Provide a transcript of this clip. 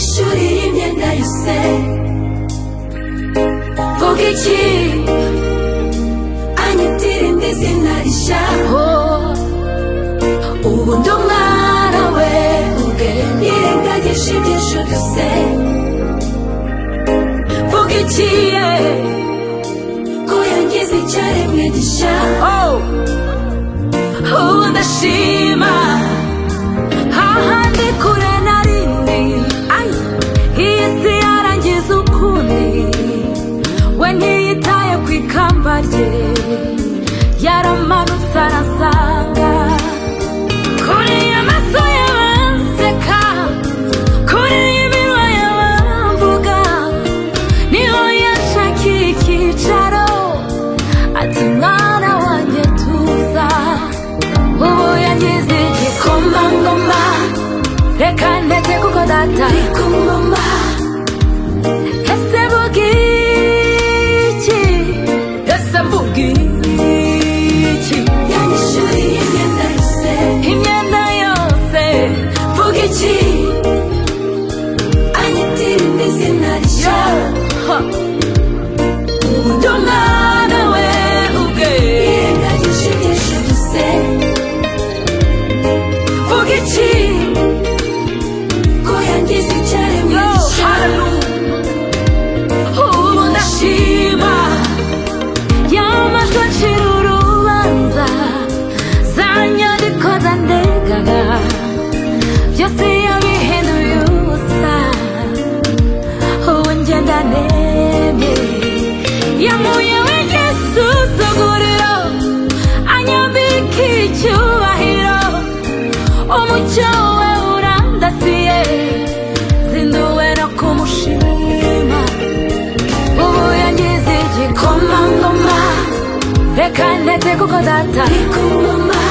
ishuri y'imyenda yose vuga iki anyitirinde izina rishyaho ubu ndi umwana we ubwe yirengagije ibyinshi byose vuga iki ye ko yangize icyaremwe gishya ubu ndashima hahandi kure na rimwe Ay, iyi si yarangiza ukundi we ntiyitaye ku ikamba rye yaramanutse arasanga kuri amaso y'abanseka kuri iminwa y'abamvuga niho yashakiye icyicaro ati mwana wanjye tuza ubu yagize igikomangoma reka ntege kuko data ari ku ngoma ese bugiki ese mbugiki yanyishuriye imyenda yose imyenda yose bugiki anyitirinde izina rishya ubu ndi umwana we ubwe yirengagije ibyinshi byose vuga iki ko yangize icyaremwe gishya ubu ndashima yamajwi acira urubanza za nyandiko zandegaga byose yabihinduye ubusa ubu ngenda nemye yamuye w'igisuzuguriro anyambika icyubahiro umucyo we urandasiye zinduwe no kumushima ubu yangize igikomangoma reka ntete kuko data ari ku ngoma